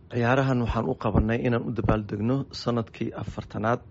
ciyaarahan waxaan u qabanay inaan u dabaaldegno sanadkii afartanaad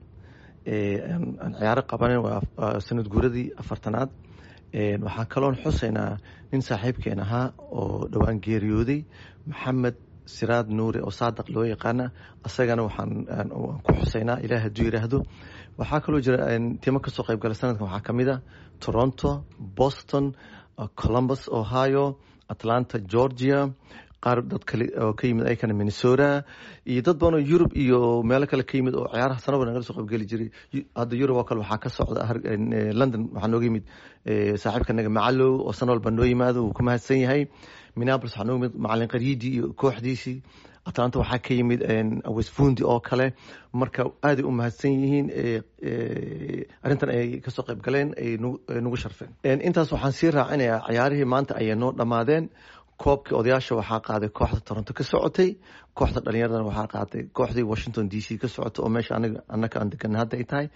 aan ciyaaro qabanen waa sanad guuradii afartanaad waxaan kaloon xusaynaa nin saaxiibkeen ahaa oo dhowaan geeriyooday maxamed siraad nuure oo saadaq loo yaqaana asagana waxaan ku xusaynaa ilaah hadduu yidhaahdo waxaa kaloo jira timo kasoo qayb gala sanadkan waxaa ka mid a toronto boston columbus ohio atlanta georgia qaar dad kale oo ka yimid ayakana minnesota iyo dad badanoo yurub iyo meelo kale ka yimid oo ciyaaraha sanaba nagala soo qaybgeli jiray hadda yurub oo kale waxaa ka socda london waxaa nooga yimid saaxiibka naga macalow oo san walba noo yimaado wuu ku mahadsan yahay minneapolis waxaa nooga yimid macalin qariidi iyo kooxdiisii atlanta waxaa ka yimid westfundi oo kale marka aaday u mahadsan yihiin arrintan ay kasoo qayb galeen ay nagu sharfeen intaas waxaan sii raacinayaa ciyaarihii maanta ayay noo dhammaadeen koobkii odayaasha waxaa qaaday kooxda toronto ka socotay kooxda dhalinyaradana waxaa qaaday kooxdii washington d c ka socotay oo meesha anaka aan degan hadda ay tahay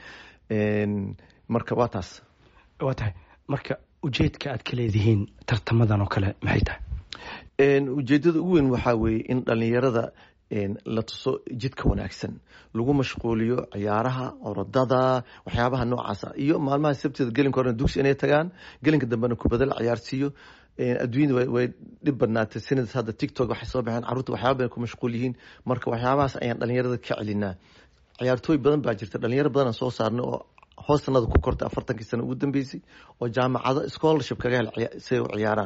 marka waa taas waa tahay marka ujeedka aad ka leedihiin tartamadan oo kale maxay tahay ujeedada ugu weyn waxaa weeye in dhalinyarada la tuso jidka wanaagsan lagu mashquuliyo ciyaaraha orodada waxyaabaha noocaasa iyo maalmaha sabteeda gelinka horena dugsi inay tagaan gelinka dambena kubada la ciyaarsiiyo adduunyada way dhib badnaatay sinadas hadda tictok waxay soo baxeen carruurta waxyaaba badan ku mashquul yihiin marka waxyaabahaas ayaan dhalinyarada ka celinaa ciyaartooy badan baa jirta dhalinyaro badanaan soo saarnay oo hoos sanada ku kortay afartankii sano ugu dambeysay oo jaamacado scholarship kaga hel siay u ciyaaraan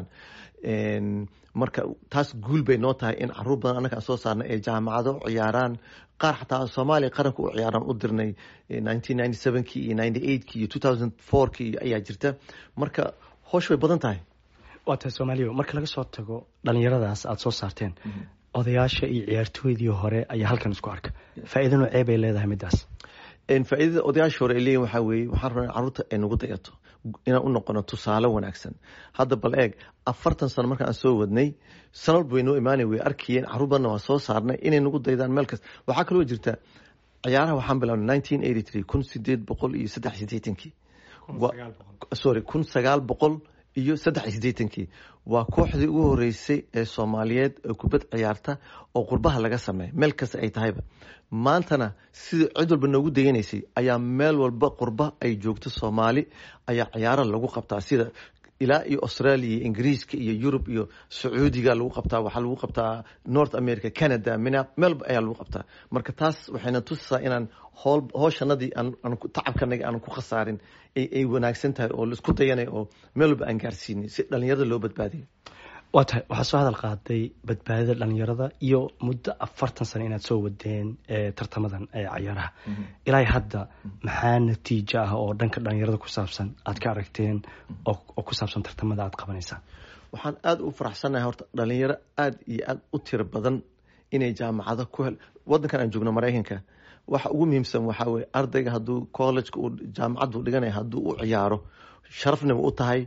marka taas guul bay noo tahay in caruur badan annaga aan soo saarnay ee jaamacado ciyaaraan qaar xataa soomaaliya qaranka u ciyaaraan u dirnay nineteen ninety sevenkii iyo ninety eightkii iyo two thousand fourkii ayaa jirta marka hoosh bay badan tahay waa tahay soomaaliya marka laga soo tago dhalinyaradaas aada soo saarteen odayaasha iyo ciyaartooydii hore ayaa halkan isku arka faa-iida noocee bay leedahay middaas faa-iidada odayaasha hore ay leeyihin waxaa weeye waxaan rabnaa carruurta ay nagu dayato inaan u noqono tusaale wanaagsan hadda bal eeg afartan sano marka aan soo wadnay sana walba way noo imaanay way arkayeen carruur badanna waa soo saarnay inay nagu daydaan meel kasta waxaa kaloo jirta ciyaaraha waxaan bilaabnay nineteen eighty three kun sideed boqol iyo saddex sideetankii sorry kun sagaal boqol iyo saddex iyo sideetankii waa kooxdii ugu horeysay ee soomaaliyeed ee kubad ciyaarta oo qurbaha laga sameeya meel kasta ay tahayba maantana sida cid walba noogu dayanaysay ayaa meel walba qurba ay joogto soomaali ayaa ciyaara lagu qabtaa sida ilaa iyo australia iyo ingiriiska iyo yurub iyo sacuudiga lagu qabtaa waxaa lagu qabtaa north america canada mina meelba ayaa lagu qabtaa marka taas waxayna tusisaa inaan hool hooshanadii aan tacabkanaga aan ku khasaarin ay wanaagsan tahay oo laisku dayanay oo meel walba aan gaarsiinay si dhalinyarada loo badbaadiyo waa tahay waxaa soo hadal qaaday badbaadida dhalinyarada iyo muddo afartan sano inaad soo wadeen tartamadan cayaaraha ilaa hadda maxaa natiijo ah oo dhanka dhalinyarada ku saabsan aad ka aragteen oo ku saabsan tartamada aad qabanaysaan waxaan aada u faraxsannahay horta dhalinyaro aada iyo aada u tiro badan inay jaamacado ku hel waddankan aan joogno maraykanka waxa ugu muhiimsan waxaa weye ardayga hadduu collegeka uu jaamacaddu dhiganaya hadduu u ciyaaro sharafnima u tahay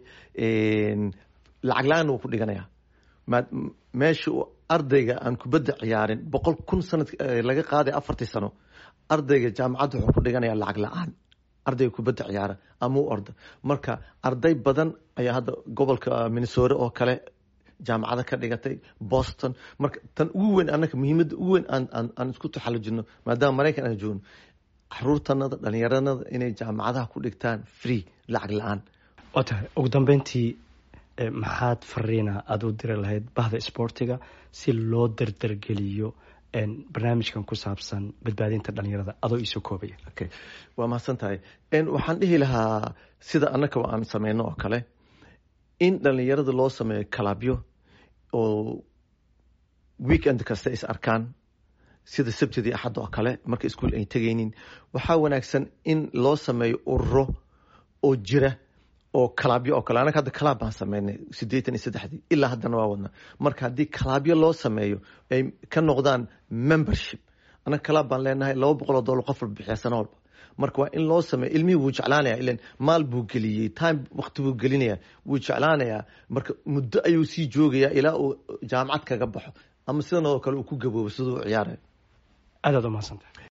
lacag la-aanna wuu ku dhiganaya meesha uu ardayga aan kubadda ciyaarin boqol kun sanad laga qaaday afartii sano ardayga jaamacadda wuxuu ku dhiganaya lacag la-aan ardayga kubadda ciyaara ama u orda marka arday badan ayaa hadda gobolka minnesota oo kale jaamacado ka dhigatay boston marka tan ugu weyn annaga muhiimadda ugu weyn aan isku taxallujino maadaama maraykan aan joogno caruurtanada dhalinyaranada inay jaamacadaha ku dhigtaan free lacag la-aan waa tahay ugu dambeyntii maxaad fariina aada u diri lahayd bahda isboortiga si loo dardargeliyo barnaamijkan ku saabsan badbaadinta dhalinyarada adoo iisoo koobaya okay waa mahadsan tahay waxaan dhihi lahaa sida annaka aan sameyno oo kale in dhalinyarada loo sameeyo kalabyo oo weekend kasta is arkaan sida sabtidii axadda oo kale marka iskuol ay tegaynin waxaa wanaagsan in loo sameeyo ururo oo jira oo kalaabyo oo kale anaga hadda kalaab baan sameynay siddeetan iyo saddexdii ilaa haddana waa wadna marka haddii kalaabyo loo sameeyo ay ka noqdaan membership anaga kalaab baan leenahay laba boqoloo dollar qof walba bixiya sano walba marka waa in loo sameeyo ilmihii wuu jeclaanaya ilan maal buu geliyey time wakti buu gelinaya wuu jeclaanayaa marka muddo ayuu sii joogayaa ilaa uu jaamacad kaga baxo ama sidan oo kale uu ku gaboobo siduu u ciyaarayo aad aad u mahadsantahay